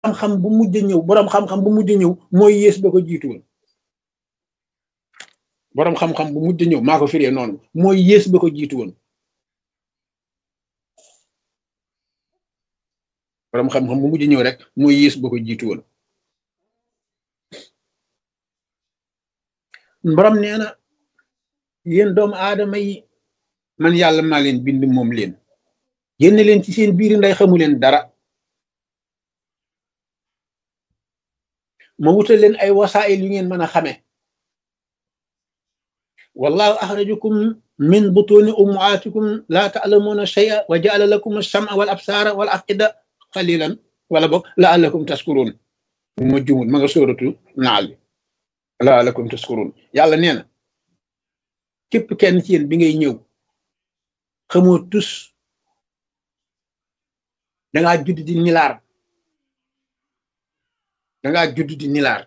xam-xam bu mujj ñëw boroom xam-xam bu mujj ñëw mooy yées ba ko jiitu woon boroom xam-xam bu mujj ñëw maa ko firee noonu mooy yées ba ko jiitu woon boroom xam-xam bu mujj ñëw rek mooy yées ba ko jiitu woon borom nee na yéen doomu aadama yi man yàlla maa leen bind moom leen génn leen ci seen biir nday xamu leen dara ma wutal leen ay wasaayil yu ngeen mën a xame wallahu axrajakum min butuni ummaatikum laa taalamuuna shay'a wa jaala lakum alsama wal absaara wal afida xalilan wala boog laallakum taskuruun ma jumut ma nga sóoratu naal bi laallakum taskuruun yàlla nee na képp kenn ci yéen bi ngay ñëw xamoo tus dangaa judd di nilaar dangaa judd di nilaar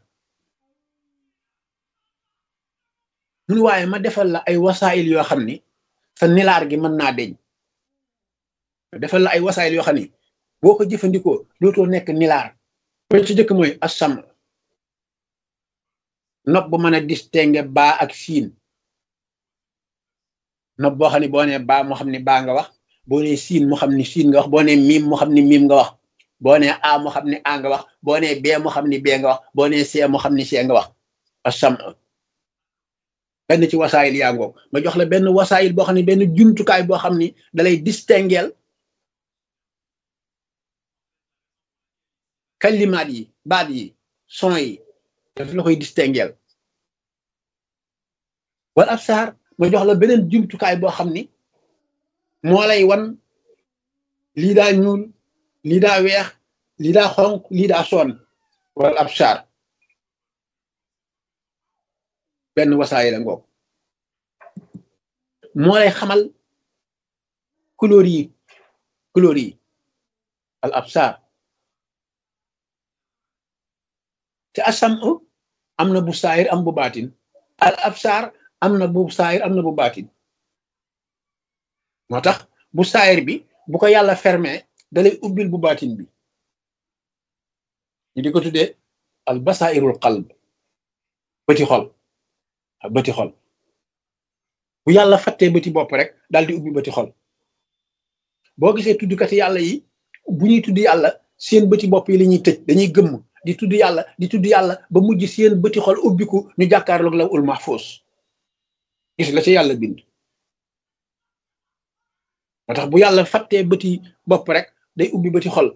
mun waaye ma defal la ay wasaayil yoo xam ni sa nilaar gi mën naa deñ ma defal la ay wasaayil yoo xam ni boo ko jëfandikoo dootoo nekk nilaar ba ci jëkk mooy assam nopp bu mën a distinguer baa ak siin nopp boo xam ne boo nee baa moo xam ne baa nga wax boo nee siin moo xam ne siin nga wax boo nee miim moo xam ne miim nga wax boo nee a moo xam ne a nga wax boo nee bee moo xam ne bee nga wax boo nee see moo xam ne see nga wax assam benn ci wasaayil yaa ngoog ma jox la benn wasaayil boo xam ne benn jumtukaay boo xam ni dalay distinguer kalimaat yi baat yi son yi daf la koy distinguer wal absaar ma jox la beneen jumtukaay boo xam ni moo lay wan lii daa ñuul lii daa weex lii daa xonq lii daa soon wal absaar benn wasaay la ngoog moo lay xamal couleur yi couleur yi al absaar te asam am na bu saayir am bu baatin al absaar am na bu saayir am na bu baatin moo tax bu saayir bi bu ko yàlla fermé dalay ubbil bu baatin bi ñu di ko tuddee al basairul qalb bëti xol bëti xol bu yàlla fattee bëti bopp rek daal di ubbi bëti xol boo gisee tuddkati yàlla yi bu ñuy tudd yàlla seen bëti bopp yi la ñuy tëj dañuy gëmm di tudd yàlla di tudd yàlla ba mujj seen bëti xol ubbiku ñu jàkkaarloog la ul mahfuus gis la ci yàlla bind moo tax bu yàlla fattee bëti bopp rek day ubbi bëti xol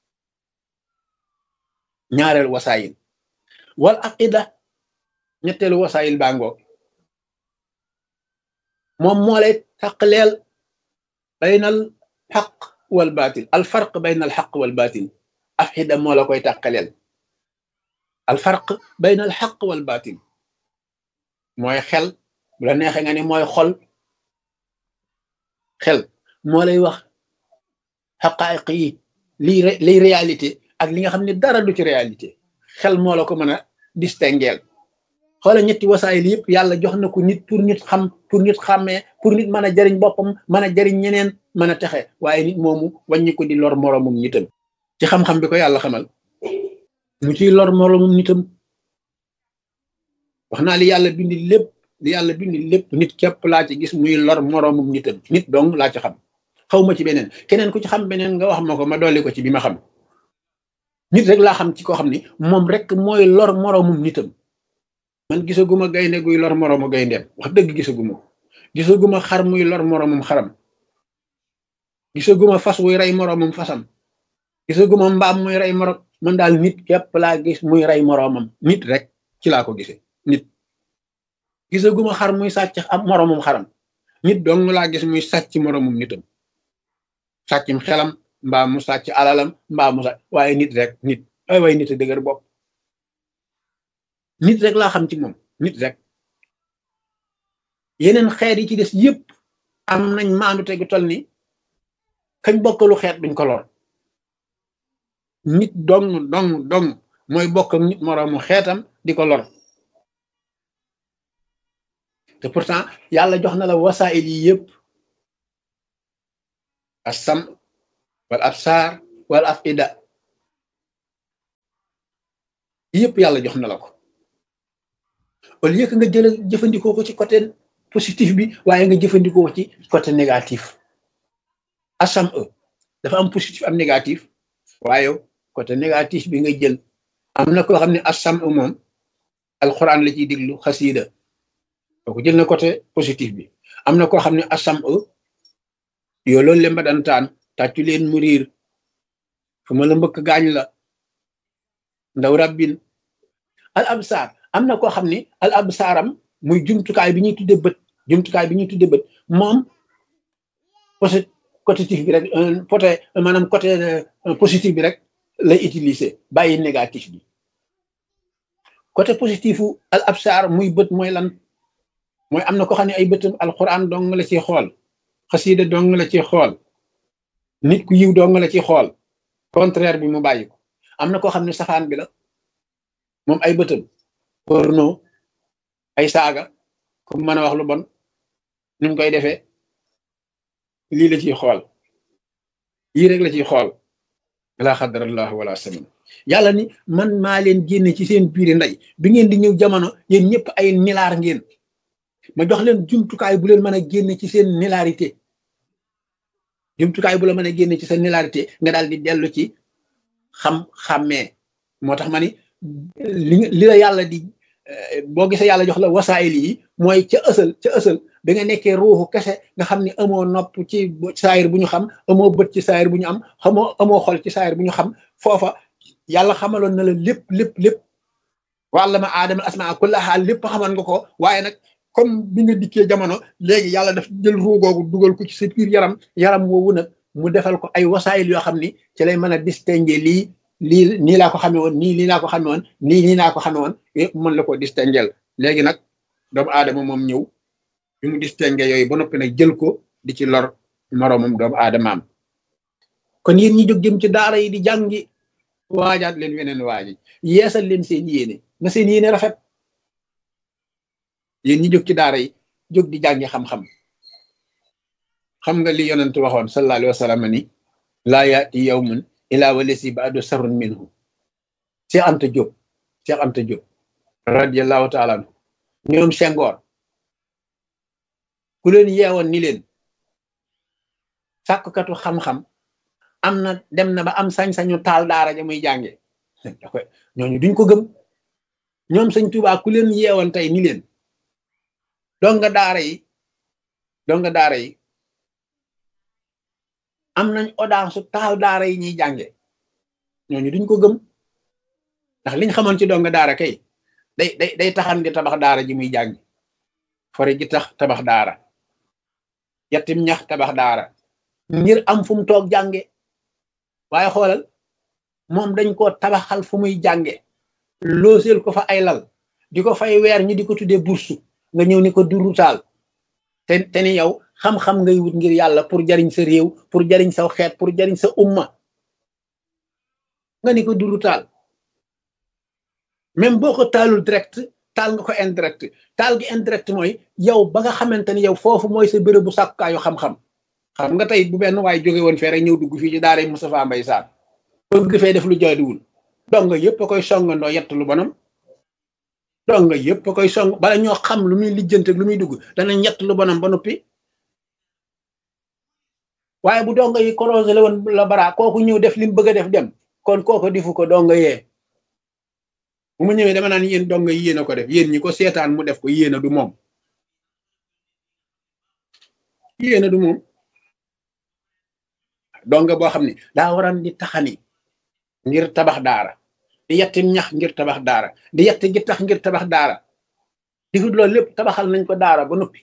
ñaareel wasaayil wal aqida ñetteelu wasaayil baa ngoog moom moo lay taqleel baynal xaq wal baatil al farq baynal xaq wal baatil aqida moo la koy taqaleel al farq baynal xaq wal baatil mooy xel bu la neexee nga ni mooy xol xel moo lay wax xaqaayiq yi lii liy réalité ak li nga xam ne dara du ci réalité xel moo la ko mën a distingueel xoola ñetti wasaayil yëpp yàlla jox na ko nit pour nit xam pour nit xàmmee pour nit mën a jariñ boppam mën a jariñ ñeneen mën a texe waaye nit moomu wàññi ko di lor moroomum nitam ci xam-xam bi ko yàlla xamal mu ciy lor moroomum nitam wax naa li yàlla bindi lépp li yàlla bindi lépp nit képp laa ci gis muy lor moroomum nitam nit dong laa ci xam xaw ma ci beneen keneen ku ci xam beneen nga wax ma ko ma dolli ko ci bi ma xam nit rek laa xam ci koo xam ni moom rek mooy lor moroomum nitam man gisaguma gaynde guy lor moroomu gayndeem wax dëgg gisaguma gisaguma xar muy lor moroomum xaram gisaguma fas wuy rey moroomum fasam gisaguma mbaam muy rey moroom man daal nit képp laa gis muy rey moroomam nit rek ci laa ko gisee nit gisaguma xar muy sàcc am moroomum xaram nit dong laa gis muy sàcc moroomum nitam sàccum xelam mbaa mu sàcc alalam mbaa mu sàcc waaye nit rek nit ay way nit a dëgër bopp nit rek laa xam ci moom nit rek yeneen xeet yi ci des yépp am nañ maandu tegu tol ni kañ bokkalu xeet duñ ko lor nit dong dong dong mooy bokk ak nit moroomu xeetam di ko lor te pourtant yàlla jox na la wasaayil yi yépp assam wal absaar wal afida yëpp yàlla jox na la ko au lieu que nga jël jëfandikoo ko ci côté positif bi waaye nga jëfandikoo ko ci côté négatif asam e dafa am positif am négatif waaye côté négatif bi nga jël am na koo xam ne asam e moom alxuraan la ciy diglu xasiida kooku jël na côté positif bi am na koo xam ne asam e yoo loolu leen ba dantaan tàccu leen mu riir fu ma la mbëkk gaañ la ndaw rabbin al absaar am na koo xam ne al absaaram muy jumtukaay bi ñuy tudde bët jumtukaay bi ñuy tudde bët moom côté positif bi rek côté maanaam côté positif bi rek lay utiliser bàyyi négatif bi côté positifu al absaar muy bët mooy lan mooy am na ko xam ne ay bëtam alquran dong la ci xool xasiida dong la ci xool nit ku yiw dong la ci xool contraire bi mu bàyyi ko am na koo xam ne safaan bi la moom ay bëtam porno ay saaga comme mën a wax lu bon ni mu koy defee lii la ciy xool yii rek la ciy xool laa xadarallah wala samin yàlla ni man maa leen génne ci seen biiri ndey bi ngeen di ñëw jamono yéen ñëpp ay nilaar ngeen ma jox leen jumtukaay bu leen mën a génne ci seen nilarité jumtukaay bu la mën a génne ci seen nilarité nga daal di dellu ci xam-xàmmee moo tax ma ni li li la yàlla di boo gisee yàlla jox la wasaayil yi mooy ca ësal ca ësal bi nga nekkee ruuxu kese nga xam ni amoo nopp ci saayir bu ñu xam amoo bët ci saayir bu ñu am xamoo amoo xol ci saayir bu ñu xam foofa yàlla xamaloon na la lépp lépp lépp wàlla ma aadama asmaa kulla xaal lépp xaman nga ko waaye nag comme bi nga dikkee jamono léegi yàlla daf jël ruu googu dugal ko ci sa biir yaram yaram woowu nag mu defal ko ay wasaayil yoo xam ni ci lay mën a distinguer lii lii nii laa ko xamee woon nii nii laa ko xamee woon nii nii laa ko xamee woon yëpp mën la ko distinguer léegi nag doomu aadama moom ñëw bi mu distinguer yooyu ba noppi nag jël ko di ci lor moroomam doomu aadamaam kon yéen ñi jóg jëm ci daara yi di jàngi waajaat leen weneen waaji yeesal leen seen yéene na seen yéene rafet yéen ñi jóg ci daara yi jóg di jàngi xam-xam xam nga li yonent waxoon sallallahu alayhi wa sallam ni laa yaati yawmun ilaa walesi baado sarun minhu Cheikh Anta Diop Cheikh Anta Diop radiallahu taala anhu ñoom Senghor ku leen yeewoon ni leen sàkkukatu xam-xam am na dem na ba am sañ-sañu taal daara ja muy jànge ñooñu duñ ko gëm ñoom sëñ Tuubaa ku leen yeewoon tey ni leen donga daara yi donga daara yi am nañ audace su taal daara yi ñuy jànge ñooñu duñ ko gëm ndax liñ xamoon ci donga daara kay day day day taxan di tabax daara ji muy jàngi fore ji tax tabax daara yettim ñax tabax daara ngir am fu mu toog jànge waaye xoolal moom dañ ko tabaxal fu muy jànge looseel ko fa ay lal di ko fay weer ñu di ko tuddee bursu nga ñëw ni ko duru taal te te ni yow xam-xam ngay wut ngir yàlla pour jariñ sa réew pour jariñ sa xeet pour jariñ sa umma nga ni ko duru taal même boo ko taalul direct taal nga ko indirect taal gi indirect mooy yow ba nga xamante ni yow foofu mooy sa béréb bu sàkkukaayu xam-xam xam nga tey bu benn waaye jóge woon fee rek ñëw dugg fii ci daara Moustapha Mbaye Sarr bëgg fee def lu jaaduwul donc yëpp a koy songandoo yett lu bonam donc yëpp a koy song bala ñoo xam lu muy lijjante lu muy dugg danañ yett lu bonam ba noppi waaye bu donga yi korosé la woon la bara kooku ñëw def li mu bëgg a def dem kon kooku difu ko donga yee bu mu ñëwee dama naan yéen donga yi yéen a ko def yéen ñi ko seetaan mu def ko yéen a du moom yéen a du moom donga boo xam ne daa waran di taxani ngir tabax daara di yetti ñax ngir tabax daara di yetti gi tax ngir tabax daara difut loolu lépp tabaxal nañ ko daara ba noppi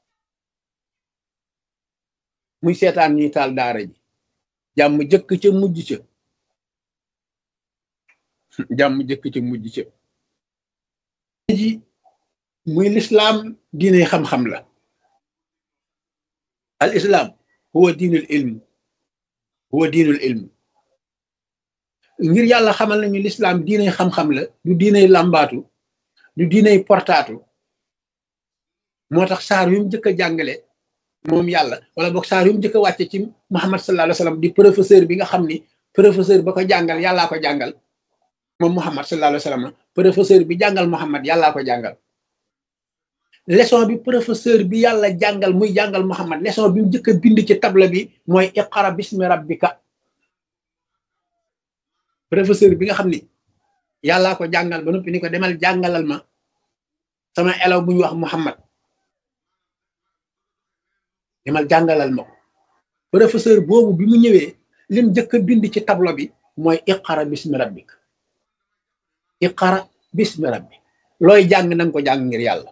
muy seetaan ñuy taal daara ji jàmm jëkk ca mujj ca jàmm jëkk ca mujj ca ji muy lislaam diine xam-xam la al islam huwa diinul ilm huwa diinul ilm ngir yàlla xamal nañu lislaam diinay xam-xam la du diinay làmbaatu du diinay portaatu moo tax saar yu mu jëkk a jàngale moom yàlla wala boog saar yu mu jëkk a wàcce ci Muhammad sallallahu alayhi wa sallam di professeur bi nga xam ni professeur ba ko jàngal yàllaa ko jàngal moom Muhammad sallallahu alayhi wa sallam professeur bi jàngal Muhammad yàllaa ko jàngal leçon bi professeur bi yàlla jàngal muy jàngal Muhammad leçon bi mu njëkk a bind ci table bi mooy iqra bismi rabbika professeur bi nga xam ni yàllaa ko jàngal ba noppi ni ko demal jàngalal ma sama élève bu ñu wax Muhammad demal jàngalal ma ko professeur boobu bi mu ñëwee lim njëkk a bind ci tableau bi mooy iqara bismi rabbik iqara bismi rabbik looy jàng nanga ko jàng ngir yàlla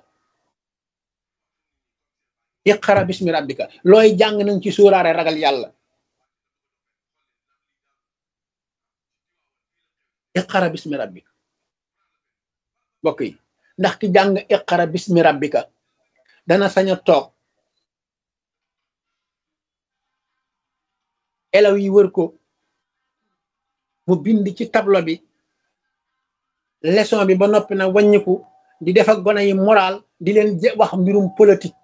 iqara bismi rabbika looy jàng nanga ci suuraare ragal yàlla iqara bismi rabbika mbokk yi ndax ki jàng iqara bismi rabbika dana sañ a toog elaw yi wër ko mu bind ci tableau bi leçon bi ba noppi na wàññiku di def ak gone yi moral di leen wax mbirum politique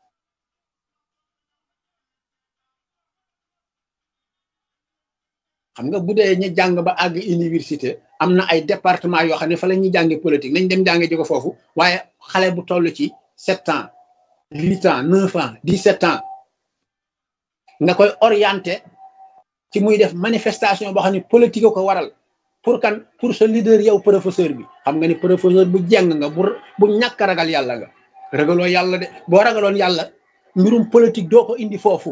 xam nga bu dee ñu jàng ba àgg université am na ay département yoo xam ne fa la ñuy jànge politique nañ dem jànge ji ko foofu waaye xale bu toll ci sept ans huit ans neuf ans dix sept ans nga koy orienté ci muy def manifestation boo xam ne politique ko waral pour kan pour sa leader yow professeur bi xam nga ni professeur bu jeng nga bu bu ñàkk ragal yàlla nga ragaloo yàlla de boo ragaloon yàlla mbirum politique doo ko indi foofu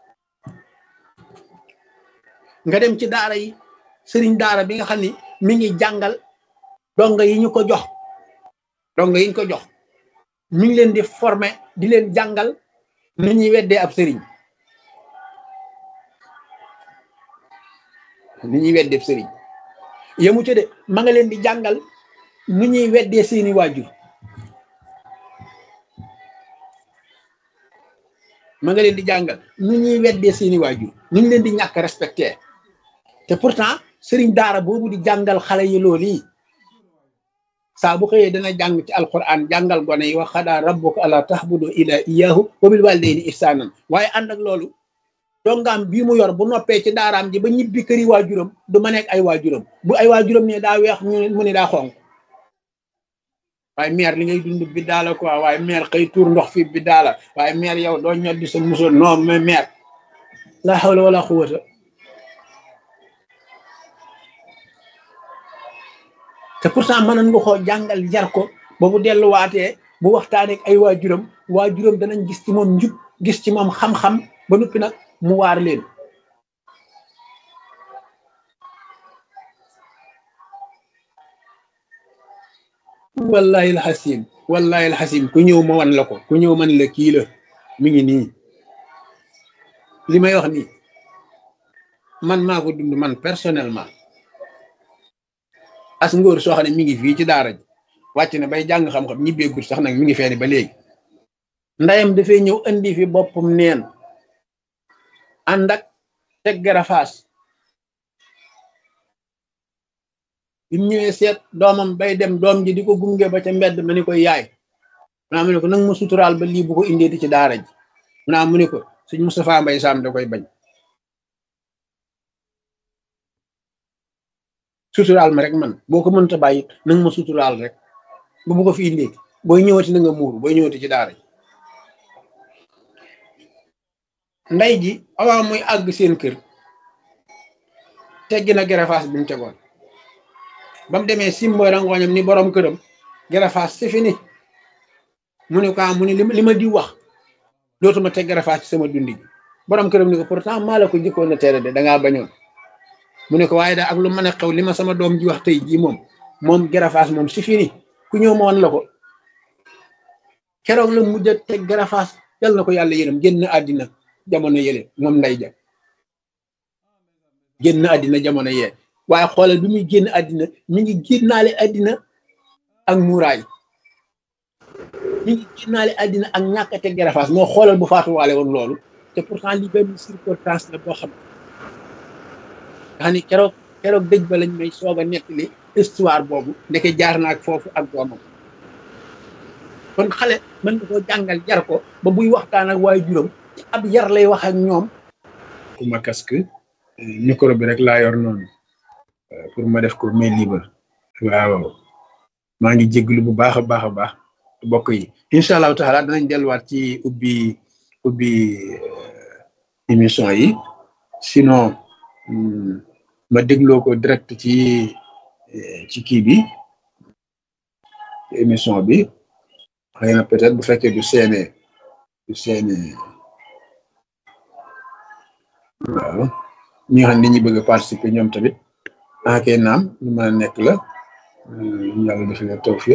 nga dem ci daara yi sëriñ daara bi nga xam ni mi ngi jàngal donga yi ñu ko jox donga yi ñu ko jox mi ngi leen di former di leen jàngal ni ñuy weddee ab sëriñ ni ñuy weddee ab sëriñ yemu ci de ma nga leen di jàngal nu ñuy weddee seeni waajur ma nga leen di jàngal nu ñuy weddee seeni waajur nu ñu leen di ñàkk respecté te pourtant sëriñ daara boobu di jàngal xale yi loolu yi saa bu xëyee dana jàng ci alquran jàngal gone yi wax xadaa rabbuka ala tahbudu ila iyahu wa bil walidayni ihsanan waaye ànd ak loolu dongaam bii mu yor bu noppee ci daaraam ji ba ñibbi këri waajuram du ma nekk ay waajuram bu ay waajuram ne daa weex mu ne daa xonq waaye meer li ngay dund bi daala quoi waaye meer xëy tuur ndox fi bi daala waaye meer yow doo ñoddi sa musoon non mais meer la hawla wala quwwata te pourtant mënoon nga koo jàngal jar ko ba bu delluwaatee bu waxtaanee ak ay waajuram waajuram danañ gis ci moom njub gis ci moom xam-xam ba noppi nag mu waar leen wallahi alxasim wallahi alxasim ku ñëw ma wan la ko ku ñëw man la kii la mi ngi nii li may wax nii man maa ko dund man personnellement as ngóor soo xam ne mi ngi fii ci daara ji wàcc na bay jàng xam-xam ñibbeegul sax nag mi ngi feeni ba léegi ndayam dafay ñëw indi fi boppam neen ànd ak teg garafaas bi mu ñëwee seet doomam bay dem doom ji di ko gunge ba ca mbedd ma ni koy yaay munaa mu ne ko nag ma suturaal ba lii bu ko indeeti ci daara ji munaa mu ne ko suñ Moustapha Mbay Sam da koy bañ suturaal ma rek man boo ko mënta bàyyi nag ma suturaal rek bu bu ko fi indeeti booy ñëwati na nga muuru booy ñëwati ci daara ji nday ji awaa muy àgg seen kër teggi na garafaas bi mu tegoon ba mu demee simboy rangooñam ni borom këram garafaas c'est fini mu ne ko mu ne li ma di wax dootuma teg garafaas ci sama dundi gi borom këram ni ko pourtant maa la ko jëkkoon na tere de dangaa bañoon mu ne ko waaye daal ak lu mën a xew li ma sama doom ji wax tey jii moom moom garafaas moom c'est fini ku ñëw ma woon la ko keroog la mujj a teg garafaas yal na ko yàlla yërëm génn àddina jamono yële moom nday ja génn àddina jamono yee waaye xoolal bi muy génn àddina mi ngi génnaale àddina ak muuraay mi ngi génnaale àddina ak ñàkk a teg garafaas moo xoolal bu faatuwaale woon loolu te pourtant li benn circonstance la boo xam nga xam ni keroog keroog dëj ba lañ may soog a nettali histoire boobu ndeke jaar na ak foofu ak doomam kon xale mën nga koo jàngal jar ko ba buy waxtaan ak waaye juróom ci ab yar lay wax ak ñoom pour ma casque micro bi rek laa yor noonu pour ma def ko mais libre waaw maa ngi jégalu bu baax a baax a baax mbokk yi incha allahu taala danañ delluwaat ci ubbi ubbi émission yi sinon ma dégloo ko direct ci ci kii bi émission bi xëy na peut-être bu fekkee du seene du seene waaw ñi nga xam ne ñi bëgg a participer ñoom tamit ah kay naam lu mën a nekk la yàlla def leen tawfiq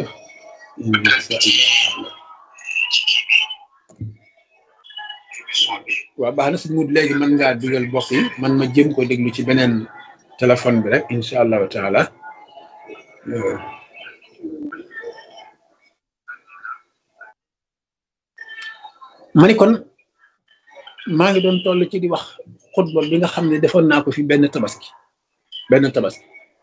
waaw baax na si mut léegi mën ngaa dugal bokk yi man ma jëm ko déglu ci beneen téléphone bi rek incha allahu taala ma ni kon maa ngi doon toll ci di wax xutba bi nga xam ne defoon naa ko fi benn tabaski benn tabaski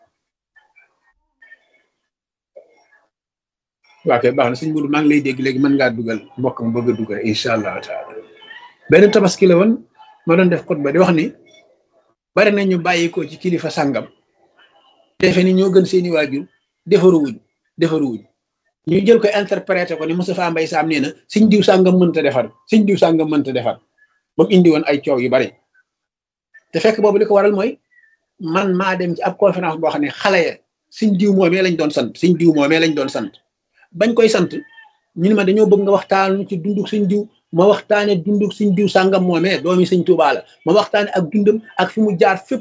waa kay baax na suñ mudu maa ngi lay dégg léegi mën ngaa dugal mbokk mu bëgg a dugal incha allahu taala benn tabaski la woon ma doon def xutba di wax ni bari na ñu bàyyi ko ci kilifa sàngam defe ni ñoo gën seeni waajur defaruwuñ defaruwuñ ñu jël ko interprété ko ni Moustapha Mbaye Sam nee na suñ diw sàngam mënta defar suñ diw sàngam mënta defar ba mu indi woon ay coow yu bari te fekk boobu li ko waral mooy man maa dem ci ab conférence boo xam ne xale ya suñ diw moomee lañ doon sant suñ diw moomee lañ doon sant bañ koy sant ñu ne ma dañoo bëgg nga waxtaan ci dunduk suñ diw ma waxtaane dunduk suñ diw sàngam moomee doomi suñ Tuubaa la ma waxtaane ak dundam ak fi mu jaar fépp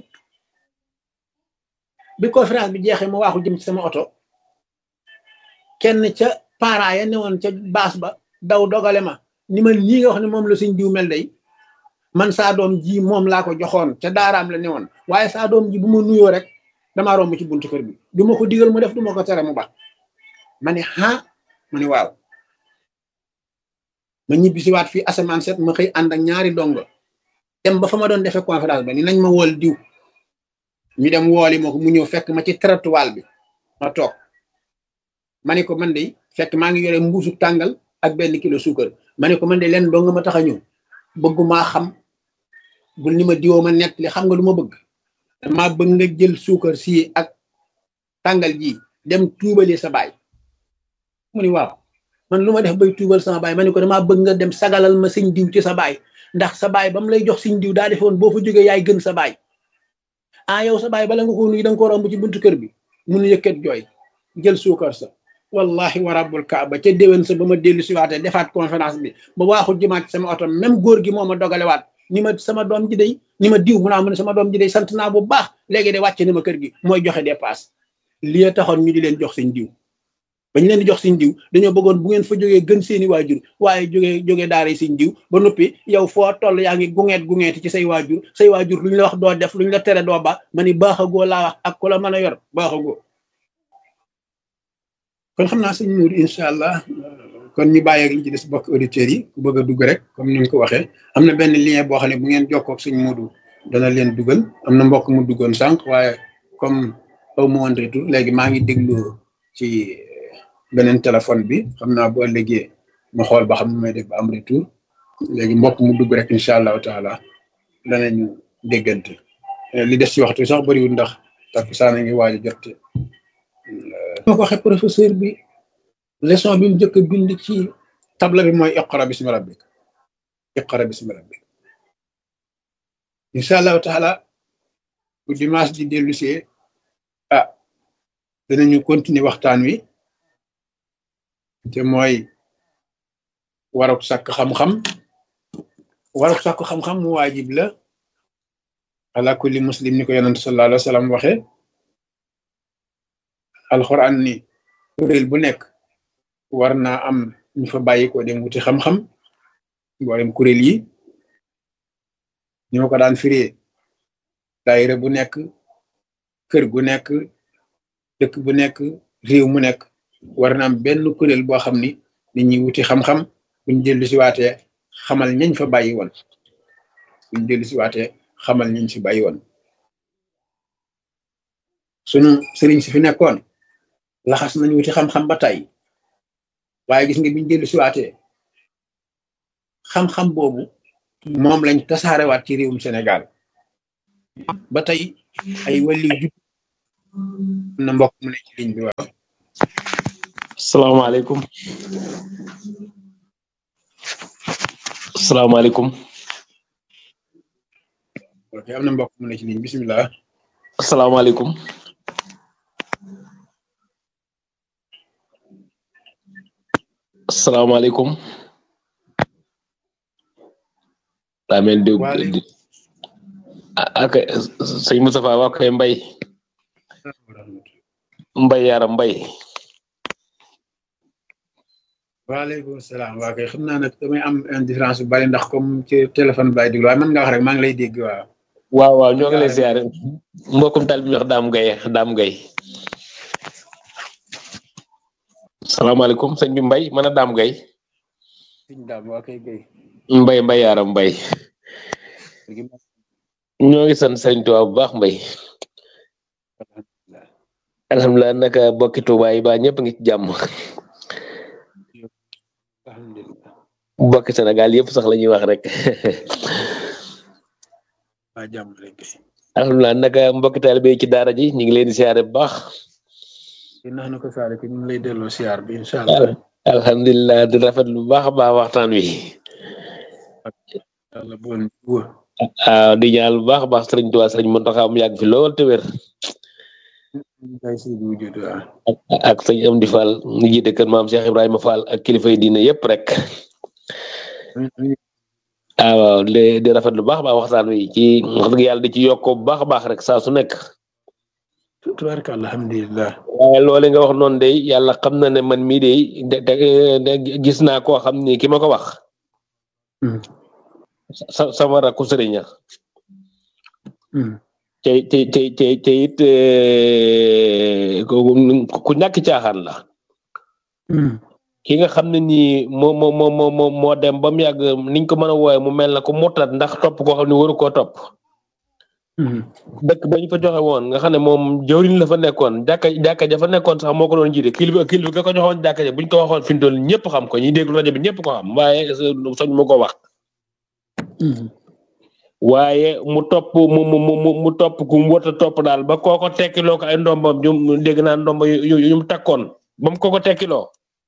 bi conférence bi jeexee ma waaxu jëm ci sama oto kenn ca parents ya newoon ca baas ba daw dogale ma ni ma lii nga wax ne moom la suñ diw mel day man saa doom ji moom laa ko joxoon ca daaraam la newoon waaye saa doom ji bu ma nuyoo rek damaa romb ci buntu kër bi du ma ko digal mu def du ma ko tere mu ba ma ne ah ma ne waaw ma ñibbi si waat fii asamaan set ma xëy ànd ak ñaari dongo dem ba fa ma doon defee conférence ba ni nañ ma wool diw ñu dem wooli ma ko mu ñëw fekk ma ci trottoir bi ma toog ma ne ko man de fekk maa ngi yore mbuusu tàngal ak benn kilo suukar ma ne ko man de leen dong ma tax a ñëw bëggumaa xam bul ni ma diwoo ma nett li xam nga lu ma bëgg dama bëgg nga jël suukar si ak tàngal ji dem tuubali sa baay mu ni waaw man lu ma def bay tuubal sama baay ma ne ko damaa bëgg nga dem sagalal ma sëñ diw ci sa baay ndax sa baay ba mu lay jox sëñ diw daa defoon boo fa jógee yaay gën sa baay ah yow sa baay bala nga ko nuyu da nga ko romb ci buntu kër bi mun yëkkat jooy jël suukar sa wallahi wa rabbul kaaba ca déwén sa ba ma dellu si waatee defaat conférence bi ba waaxu jimaat sama oto même góor gi moo ma dogalewaat ni ma sama doom ji day ni ma diw mu naa mu ne sama doom ji day sant naa bu baax léegi de wàcce ni ma kër gi mooy joxe dépasse lii taxoon ñu di leen jox seen diw bañ leen di jox seen diw dañoo bëggoon bu ngeen fa jógee gën seeni waajur waaye jógee jógee daara seen diw ba noppi yow foo toll yaa ngi gungeet gungeeti ci say waajur say waajur lu ñu la wax doo def lu ñu la tere doo ba ma ni baaxagoo laa wax ak ku la mën a yor baaxagoo kon xam naa sëñ Mourou incha allah kon ñu bàyyi ak li ci des bokk auditeurs yi ku bëgg a dugg rek comme ni nga ko waxee am na benn lien boo xam ne bu ngeen jokkoo ak sëñ Mourou dana leen dugal am na mbokk mu duggoon sànq waaye comme aw ma woon retour léegi maa ngi déglu ci beneen téléphone bi xam naa bu ëllëgee ma xool ba xam ne may def ba am retour léegi mbokk mu dugg rek incha allahu taala danañu déggante li des ci waxtu sax bëriwul ndax takkusaan a ngi waaj a jot moo ko waxee professeur bi leçon bi mu njëkk a bind ci table bi mooy iqra bismi rabbik iqra bismi rabbik incha allahu taala bu dimanche di dellusee ah danañu continuer waxtaan wi te mooy waruk sàkk xam-xam waruk sàkk xam-xam mu waajib la ala kulli muslim ni ko yonent sallallahu alayhi wa sallam waxee alxuraan ni kuréel bu nekk war naa am ñu fa bàyyi ko dem wuti xam-xam mboolem kuréel yi ñoo ko daan firee daayira bu nekk kër gu nekk dëkk bu nekk réew mu nekk war na am benn kuréel boo xam ni nit ñi wuti xam-xam buñ dellu si waatee xamal ñañ fa bàyyi woon buñ dellu si waatee xamal ñañ fi bàyyi woon sunu sëriñ si fi nekkoon laxas nañu wuti xam-xam ba tey waaye gis nga biñ dellu si waatee xam-xam boobu moom lañ tasaarewaat ci réewum Sénégal ba tey ay wàlli jub am na mbokk mu ne ci ligne bi waaw salaamaaleykum salaamaaleykum ok am na mbokk mu ne ci ligne bisimilah salaamaaleykum salaamaaleykum daa mel di Waaleykum. ak sëñ Moustapha waa koy mbay mbay yaram mbay waaleykum salaam waa kay xam naa nag damay am indifférence bu bari ndax comme ci téléphone bi laay déglu waaye mën nga wax rek maa ngi lay dégg waaw waaw waaw ñoo ngi lay siyaare mbokkum tal bi ñu wax daam gay daam gay salaamaaleykum sëñ bi mbay mën a daam gay sëñ daam waa kay gay mbay mbay yaram mbay ñoo ngi sant sëriñ Tuubaa bu baax mbay alhamdulilah naka bokki Tuubaa yi ba ñëpp ngi ci jàmm alhamdulilah bokki Sénégal yëpp sax la ñuy wax rek waa jàmm rek kay alhamdulilah naka mbokki taalibe yi ci daara ji ñu ngi leen di siyaare bu baax di nax na ko saare ko ñu ngi lay delloo siyaar bi incha allah alhamdulilah di rafet lu baax a baax waxtaan wi yàlla bu woon wóor waaw di ñaan lu baax a baax sëriñ Tuubaa sëriñ Muntaxa mu yàgg fi lool te wér kay si bu wujud waaw ak ak sëñ Amdi Fall mu jiite kër maam Cheikh Ibrahima Fall ak kilifa yi diine yëpp rek ah waaw di di rafet lu baax a baax waxtaan wi ci wax dëgg yàlla di ci yokk bu baax a baax rek saa su nekk tubaarka alhamdulilah waaye loole nga wax noonu de yàlla xam na ne man mii de de de gis naa koo xam ni ki ma ko wax sa sama rakku sëriñ la te te te te te it ku ku ñàkk caaxaan la ki nga xam ne nii moo moo moo moo moo dem ba mu yàgg niñ ko mën a wooye mu mel na ko murtat ndax topp koo xam ne waru koo topp dëkk ba ñu fa joxe woon nga xam ne moom jawriñ la fa nekkoon jàkka jàkka ja fa nekkoon sax moo ko doon jiite kilifa kilifa ga ko joxoon jàkka ja buñ ko waxoon fi mu toll ñëpp xam ko ñi déglu rajo bi ñëpp ko xam waaye soñ mu ko wax waaye mu topp mu mu mu mu topp ku mu wota topp daal ba kooko tekkiloo ko ay ndombam ñu dégg naa ndomba yu yu mu takkoon ba mu ko ko tekkiloo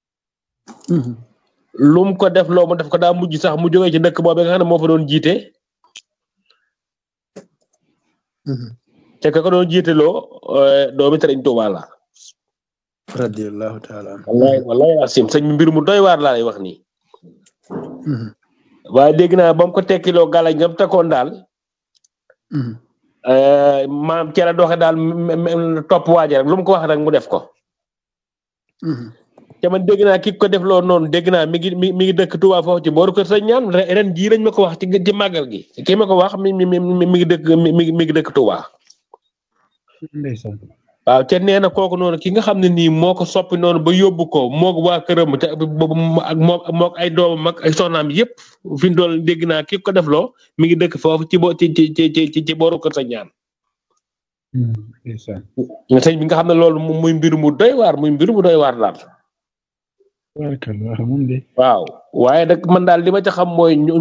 lu mu ko def loo mu def ko daa mujj sax mu jógee ci dëkk boobu nga xam ne moo fa doon jiite te ka ko doon jiiteloo doomi Sëriñ Tuubaa la radiyallahu taala wallaay wallaay asim sëñ mbir mu doy waar laa lay wax nii waaye dégg naa ba mu ko tekkiloo gàllañ ngam takkoon daal maam ci la doxe daal topp waaje rek lu mu ko wax rek mu def ko te man dégg naa ki ko def loo noonu dégg naa mi ngi mi mi ngi dëkk Touba foofu ci booru kër sëñ ñaan ren jii lañ ma ko wax ci ci màggal gi ki ma ko wax mi mi mi mi ngi dëkk mi mi ngi dëkk Touba. ndeysaan waaw te nee na kooku noonu ki nga xam ne nii moo ko soppi noonu ba yóbbu ko moog waa këram te boobu ak moom moog ay doomam ak ay soxnaam yëpp fi mu toll dégg naa ki ko def loo mi ngi dëkk foofu ci bo ci ci ci ci ci booru kër sëñ ñaan. ndeysaan sëñ bi nga xam ne loolu muy mbir mu doy waar muy mbir mu doy waar daal. tubaarkalla moom de waaw waaye nag man daal li ma ca xam mooy ñu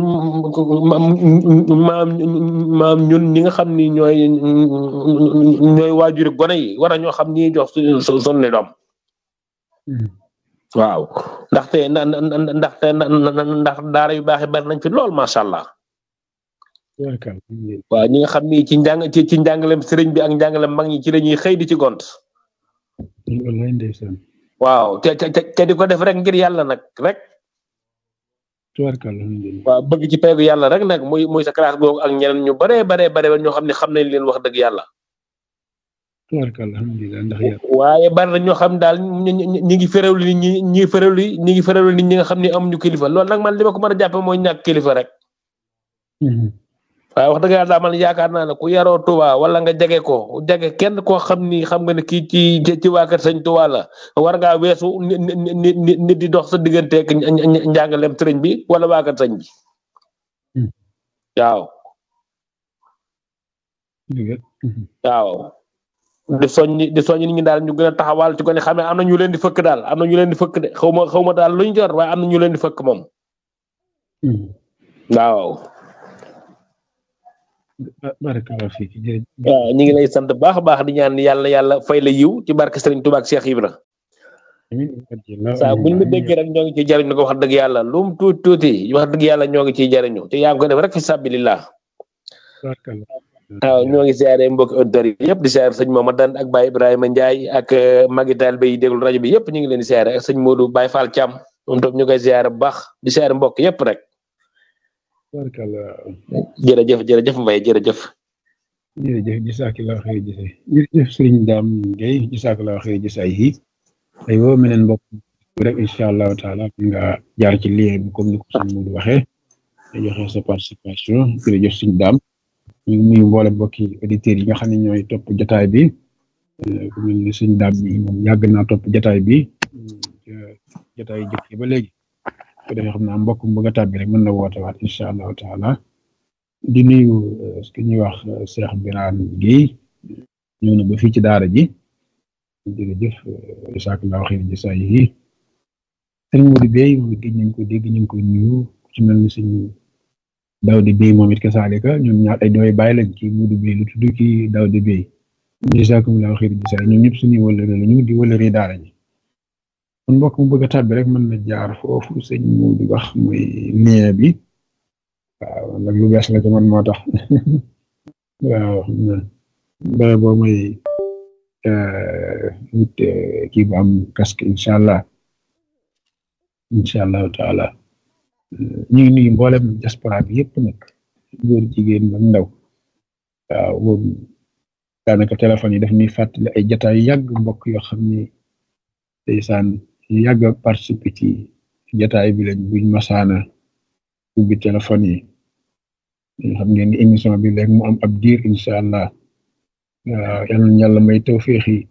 maam maam ñun ñi nga xam ni ñooy ñooy waajuri gone yi war a ñoo xam ni jox su su sonne doom waaw ndaxte na ndaxte ndax daara yu baax yi bari nañ fi lool macha allah tubaarkalla waaw ñi nga xam ni ci njàng ci ci njàngalem sëriñ bi ak njàngalem mag ñi ci la ñuy xëy di ci gont wallaay ndeysaan waaw te te te di ko def rek ngir yàlla nag rek tubaarkalla alhamdulilah waaw bëgg ci peegu yàlla rek nag muy muy sa classe googu ak ñeneen ñu baree baree bare ñoo xam ne xam nañ leen wax dëgg yàlla tubaarkalla alhamdulilah ndax yàlla waaye bari na ñoo xam daal ñi ñi ngi féréwlu nit ñi ñi ngi féréwlu ñi ngi féréwlu nit ñi nga xam ne amuñu kilifa loolu nag man li ma ko mën a jàppe mooy ñàkk kilifa rek waaye wax dëgg yàlla daal man yaakaar naa ne ku yaroo Touba wala nga jege ko jege kenn koo xam ni xam nga ne kii ci ci waa kër sëñ Touba la war ngaa weesu nit nit nit di dox sa digganteeg njàngaleem sëriñ bi wala waa kër sëñ bi waaw waaw di soññi di soññi nit ñi daal ñu gën a taxawal ci ko ne xam ne am na ñu leen di fëkk daal am na ñu leen di fëkk de xaw ma xaw ma daal luñ jor waaye am na ñu leen di fëkk moom waaw barakallahu fiik waaw ñu ngi lay sant baax a baax di ñaan yàlla yàlla fay la yiw ci barke Serigne Touba ak Cheikh Ibra saa buñ la déggee rek ñoo ngi ciy jariñu ko wax dëgg yàlla lu mu tuuti tuuti wax dëgg yàlla ñoo ngi ciy jariñu te yaa ngi ko def rek fi sabilillah waaw ñoo ngi siyaare mbokki auditeurs yi yëpp di siyaare sëñ Mamadou ak Baye Ibrahima Ndiaye ak magi taalibe yi déglu rajo bi yëpp ñu ngi leen di siyaare ak sëñ Modou Baye Fall Thiam moom tam ñu koy siyaare bu baax di siyaare mbokk yëpp rek jërëjëf jërëjëf Mbaye jërëjëf jërëjëf jazakallahu xëy jëse jërëjëf sëriñ Dame Gueye jazakallahu xëy jëse ay yi ay woo meneen mbokk rek incha allahu taala nga jaar ci lien bi comme ni ko sëñ Modou waxee nga joxe sa participation jërëjëf sëriñ Dame ñu ngi nuyu mboole mbokki auditeurs yi nga xam ne ñooy topp jotaay bi ku mel ni sëñ Dame bi moom yàgg naa topp jotaay bi jotaay yi jëkk ba léegi ko defee xam naa mbokk mu bëgg a tàbbi rek mën na woote waat incha allahu taala di nuyu ce que ñuy wax Cheikh Birane Guèye ñëw na ba fii ci daara ji jërëjëf jazakallahu xayran jasaa yi sëñ Modou Bey moom it gëj nañ ko dégg ñu ngi koy nuyu ci mel ni sëñ Daouda Bey moom it kasaalika ñoom ñaar ay dooy bàyyi lañ ci Modou Bey lu tudd ci Daouda Bey jazakumullahu xayran jasaa ñoom ñëpp suñuy wëllëre lañu di wëllëre daara ji kon mbokk mu bëgg a tàbbi rek mën na jaar foofu sëñ Modou wax mooy lien bi waaw nag lu bees la ci man moo tax waaw bare boo may wut kii bu am casque incha allah incha allahu taala ñu ngi nuyu mboolem diaspora bi yëpp nag góor jigéen ba ndaw waaw boobu daanaka téléphone yi daf ñuy fàttali ay jataay yàgg mbokk yoo xam ni ndeysaan yàgg a participer ci jataay bi lañ buñ masaana ubbi téléphone yi xam ngeen ni émission bi léegi mu am ab diir incha allah yal na yàlla may tawféex yi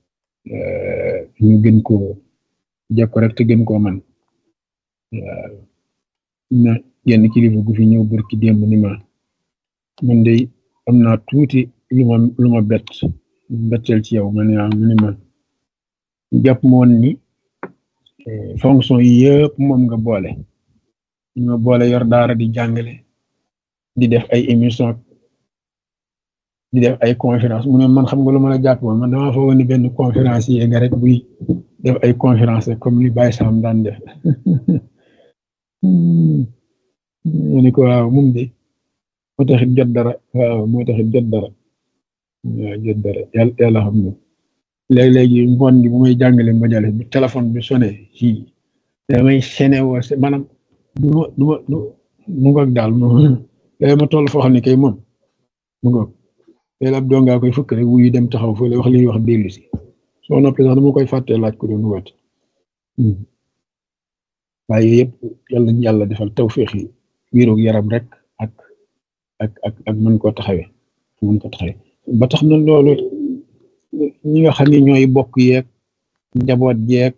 ñu gën koo jekko rek te gën koo man na yenn kilifa gu fi ñëw barki démb ni ma man de am naa tuuti lu ma lu ma bett betteel ci yow ma ne mu ni ma jàpp moon ni fonction yi yëpp moom nga boole ñu ma boole yor daara di jàngale di def ay émission di def ay conférence mu ne man xam nga lu ma la jàpp woon man damaa fa woon ni benn conférence yi nga rek buy def ay conférence comme ni Baye Sam daan def mu ne ko waaw moom de moo taxit jot dara waaw moo taxit jot dara waaw jot dara yàlla yàlla xam na léeg-léegi ngoon gi bu may jàngale mbajale bu téléphone bi sonné ci damay sene woo maanaam du ma du ma du mu ngoog daal moom léegi ma toll foo xam ne kay moom mu ngoog léegi ab dongaa koy fëkk rek wuyu dem taxaw fële wax li ñuy wax dellu si soo noppee sax dama koy fàttee laaj ko doon woote waaye yëpp yàlla nañ yàlla defal tawféex yi wéeroog yaram rek ak ak ak ak mën koo taxawee mën ko taxawee ba tax na loolu ñi nga xam ne ñooy bokk yeeg njaboot yeeg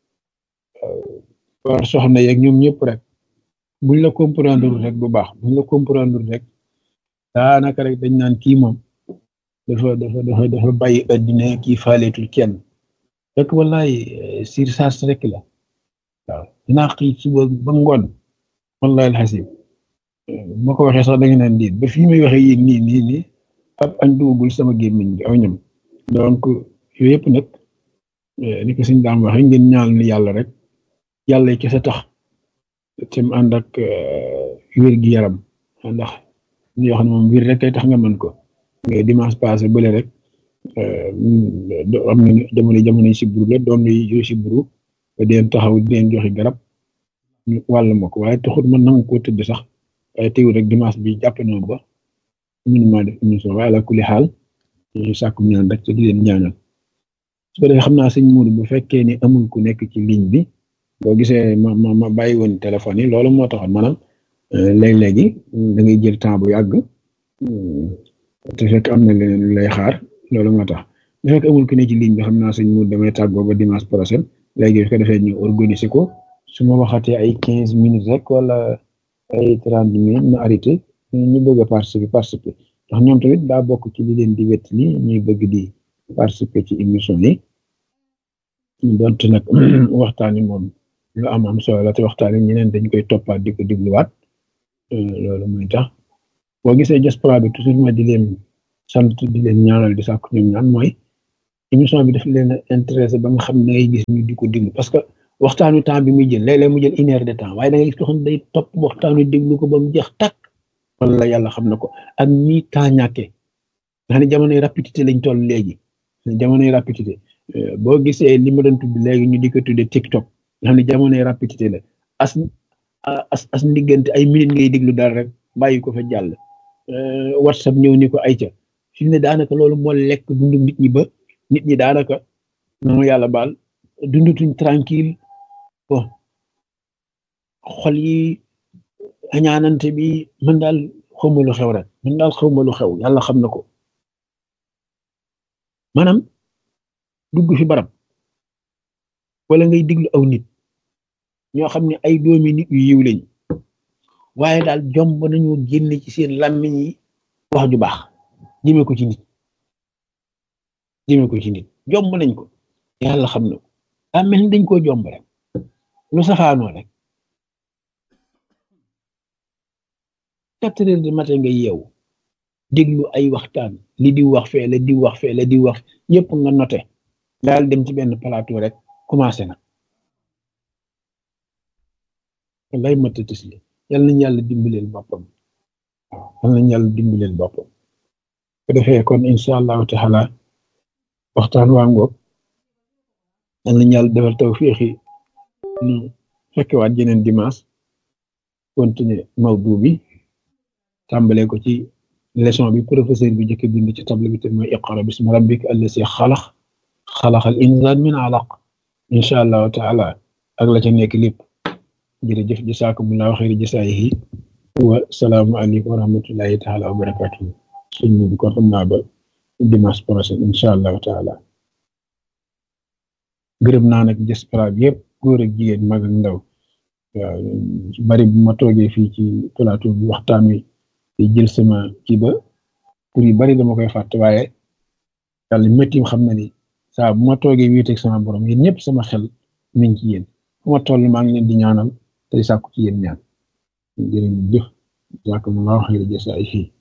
war soxna yeeg ñoom ñëpp rek buñ la comprendre rek bu baax buñ la comprendre rek daanaka rek dañ naan kii moom dafa dafa dafa dafa bàyyi addina kii faaleetul kenn rek wallaay surcharge rek la waaw dinaa xëy suba ba ngoon wallahi alxasim moo ko waxee sax da nga naan diit ba fii may waxee yéen nii nii nii ab añ dugagul sama gémmiñ bi aw ñam donc yooyu yëpp nag ni ko suñ daam waxee ngeen ñaal ni yàlla rek yàlla yi kese tax te mu ànd ak wér gi yaram ndax ñu wax ne moom wér rek kay tax nga mën ko mais dimanche passé bële rek am na jamono jamono siburu la doom yi siburu ba deen taxaw di leen joxe garab ñu wàll ma ko waaye taxut man nangu koo tëdd sax waaye teewul rek dimanche bi jàpp na ba mënu maa def émission waaye ala kulli xaal ñu sàkku ñaan rek te di leen ñaanal su ko defee xam naa sëñ Mourou bu fekkee ni amul ku nekk ci ligne bi boo gisee ma ma ma bàyyi woon téléphone yi loolu moo taxoon maanaam léeg-léegi da ngay jël temps bu yàgg te fekk am na leneen lu lay xaar loolu moo tax bu fekk amul ku ne ci ligne bi xam naa sëñ Mourou damay tàggoo ba dimanche prochain léegi su ko defee ñu organiser ko su ma waxatee ay quinze minutes rek wala ay trente minutes ma arrêté ñu bëgg a participer participer ndax ñoom tamit daa bokk ci li leen di wet ni ñuy bëgg di participer ci émission yi donte nag waxtaan yi moom lu am am solo la te waxtaan yi ñeneen dañ koy toppaat di ko dégluwaat loolu mooy tax boo gisee diaspora bi toujours ma di leen sant di leen ñaanal di sàkku ñoom ñaan mooy émission bi daf leen a intéressé ba nga xam ne da ngay gis ñu di ko déglu parce que waxtaanu temps bi muy jël léeg-léeg mu jël une heure de temps waaye da ngay gis ko xam ne day topp waxtaanu déglu ko ba mu jeex tàkk wala yàlla xam na ko ak nii temps ñàkkee nga xam ne jamonoy rapidité lañ toll léegi jamonoy rapidité boo gisee li ma doon tudd léegi ñu di ko tuddee TikTok nga xam ne jamonoy rapidité la as as as ndiggante ay minutes ngay déglu dara rek bàyyi ko fa jàll WhatsApp ñëw ni ko ayca fi mu ne daanaka loolu moo lekk dundu nit ñi ba nit ñi daanaka noonu yàlla baal dundutuñ tranquille bon xol yi añaanante bi man daal xawma lu xew rek man daal xawma lu xew yàlla xam na ko maanaam dugg fi barab wala ngay diglu aw nit ñoo xam ne ay doomi nit yu yiw lañ waaye daal jomb nañu génn ci seen làmmiñ yi wax ju baax jëme ko ci nit jëme ko ci nit jomb nañ ko yàlla xam na ko daa mel ni dañ koo jomb rek lu safaanoo rek quatre heures du matin nga yeewu déglu ay waxtaan li di wax fee la di wax fee la di wax yëpp nga noté daal dem ci benn plateau rek commencé na lay matatis li yal nañ yàlla dimbaleel boppam yal nañ yàlla dimbaleel boppam ko defee kon incha allahu taala waxtaan waa ngoog yal nañ yàlla defal taw féexi nu fekkewaat jeneen dimanche continuer mawdu bi tàmbalee ko ci leçon bi professeur bi jëkk bind ci table bi te mooy iqra bismi rabbika allasi xalax xalaxal insaan min alaq incha allahu taala ak la ca nekk lépp jërëjëf jasaakumullahu xayri jasaayihi wa salaamu aleykum wa rahmatullahi taala wa barakatuhu sëñ bi kon xam naa ba dimanche prochain incha allahu taala gërëm naa nag diaspora bi yëpp góor ak jigéen mag ak ndaw waaw bari bu ma toogee fii ci plateau bi waxtaan wi di jël sama kii ba pour yu bari dama koy fàtte waaye yàlla métti xam na ni saa bu ma toogee wéeteeg sama borom yéen ñëpp sama xel mi ngi ci yéen fu ma toll maa ngi leen di ñaanal tey sàkku ci yéen ñaan jërë ngeen jëf jàkk mu laa waxee jësaay fii